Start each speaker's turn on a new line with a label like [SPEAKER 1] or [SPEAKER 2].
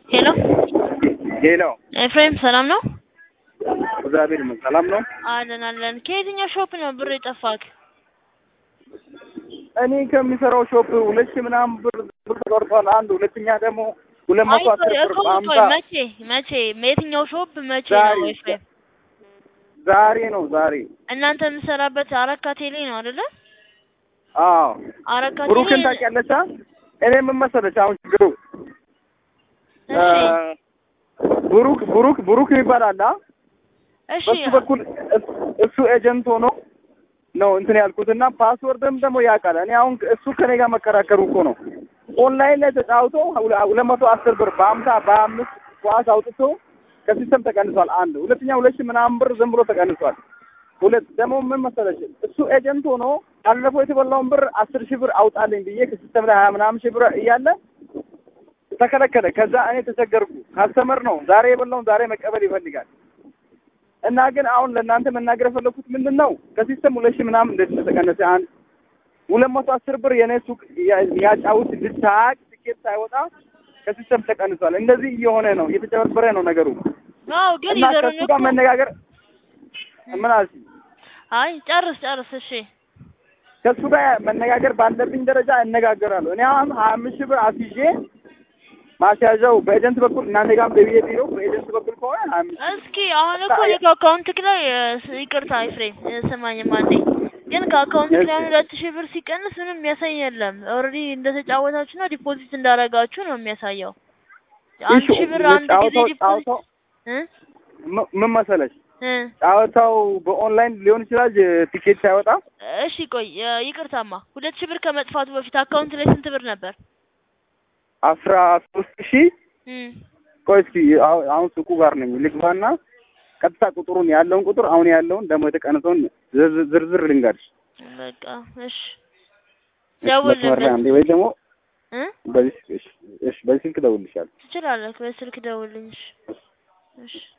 [SPEAKER 1] ሄሎ
[SPEAKER 2] ሄሎ
[SPEAKER 1] ኤፍሬም ሰላም ነው?
[SPEAKER 2] እግዚአብሔር ይመስገን ሰላም ነው።
[SPEAKER 1] አለን አለን። ከየትኛው ሾፕ ነው ብር የጠፋክ?
[SPEAKER 2] እኔ ከሚሰራው ሾፕ ሁለት ሺህ ምናምን ብር ብር ተቆርጧል። አንድ ሁለተኛ ደግሞ ሁለት መቶ አስር ብር
[SPEAKER 1] ቆይ
[SPEAKER 2] በአምሳ
[SPEAKER 1] መቼ መቼ የትኛው ሾፕ መቼ
[SPEAKER 2] ዛሬ
[SPEAKER 1] ነው ኤፍሬም?
[SPEAKER 2] ዛሬ ነው ዛሬ።
[SPEAKER 1] እናንተ የምሰራበት አረካ ቴሌ ነው አይደለ?
[SPEAKER 2] አዎ
[SPEAKER 1] አረካ
[SPEAKER 2] ብሩክን
[SPEAKER 1] ቴሌ
[SPEAKER 2] ታውቂያለሽ? አ? እኔ ምን መሰለሽ አሁን ችግሩ
[SPEAKER 1] እሺ
[SPEAKER 2] ብሩክ ብሩክ ብሩክ ይባላል። አ?
[SPEAKER 1] እሺ
[SPEAKER 2] በሱ በኩል እስ- እሱ ኤጀንት ሆኖ ነው እንትን ያልኩትና ፓስወርድም ደግሞ ያውቃል። እኔ አሁን እሱ ከኔ ጋር መከራከሩ እኮ ነው። ኦንላይን ላይ ተጫውቶ ሁለ- ሁለት መቶ አስር ብር በአምሳ በአምስት ኳስ አውጥቶ ከሲስተም ተቀንሷል። አንድ ሁለተኛ ሁለት ሺህ ምናምን ብር ዝም ብሎ ተቀንሷል። ሁለት ደግሞ ምን መሰለሽ እሱ ኤጀንት ሆኖ ባለፈው የተበላውን ብር አስር ሺህ ብር አውጣልኝ ብዬ ከሲስተም ላይ ሀያ ምናምን ሺህ ብር እያለ ተከለከለ። ከዛ እኔ ተቸገርኩ። ካስተመር ነው ዛሬ የበላውን ዛሬ መቀበል ይፈልጋል። እና ግን አሁን ለእናንተ መናገር የፈለኩት ምንድን ነው ከሲስተም ሁለት ሺህ ምናምን እንደዚህ ተቀነሰ። አንድ ሁለት መቶ አስር ብር የኔ ሱቅ ያ- ያጫውት ልታቅ ትኬት ሳይወጣ ከሲስተም ተቀንሷል። እንደዚህ እየሆነ ነው፣ እየተጨበረበረ ነው ነገሩ
[SPEAKER 1] አዎ ግን
[SPEAKER 2] እና
[SPEAKER 1] ይዘሩኝ
[SPEAKER 2] ከሱ ጋር
[SPEAKER 1] እኮ
[SPEAKER 2] መነጋገር ምን አልሽኝ?
[SPEAKER 1] አይ ጨርስ ጨርስ እሺ
[SPEAKER 2] ከሱ ጋር መነጋገር ባለብኝ ደረጃ እነጋገራለሁ። እኔ አሁን ሀያ አምስት ሺህ ብር አስይዤ ማስያዣው በኤጀንት በኩል እናንተ ጋርም በብዬ ቢሮ በኤጀንት በኩል ከሆነ ሀያ አምስት ሺህ
[SPEAKER 1] እስኪ አሁን እኮ እኔ ከአካውንትክ ላይ እ፣ ይቅርታ ኤፍሬም እ፣ ስማኝማ አንዴ ግን ከአካውንትክ ላይ
[SPEAKER 2] እሺ።
[SPEAKER 1] ሁለት ሺህ ብር ሲቀንስ ምንም የሚያሳይ የለም። ኦልሬዲ እንደተጫወታችሁ ነው ዲፖዚት እንዳረጋችሁ ነው የሚያሳየው። አንድ
[SPEAKER 2] ኢሹ
[SPEAKER 1] ሺህ ብር አንድ ጊዜ
[SPEAKER 2] ጨዋታው
[SPEAKER 1] ዲፖዚት
[SPEAKER 2] ጨዋታው
[SPEAKER 1] እ
[SPEAKER 2] ም- ምን መሰለሽ
[SPEAKER 1] እ
[SPEAKER 2] ጨዋታው በኦንላይን ሊሆን ይችላል ቲኬት ሳይወጣ
[SPEAKER 1] እሺ ቆይ እ፣ ይቅርታማ ሁለት ሺህ ብር ከመጥፋቱ በፊት አካውንት ላይ ስንት ብር ነበር?
[SPEAKER 2] አስራ ሶስት ሺህ
[SPEAKER 1] እ
[SPEAKER 2] ቆይ እስኪ አሁ- አሁን ሱቁ ጋር ነኝ ልግባና ቀጥታ ቁጥሩን ያለውን ቁጥር አሁን ያለውን ደግሞ የተቀነሰውን ዝርዝር ዝርዝር ልንገርሽ።
[SPEAKER 1] በቃ እሺ
[SPEAKER 2] እሺ፣ መስመር ላይ
[SPEAKER 1] ደውልልን
[SPEAKER 2] አንዴ ወይ ደግሞ
[SPEAKER 1] እ
[SPEAKER 2] በዚህ እሺ፣ እሺ፣ በዚህ ስልክ እደውልልሻለሁ።
[SPEAKER 1] ትችላለህ። በስልክ ደውልልኝ። እሺ እሺ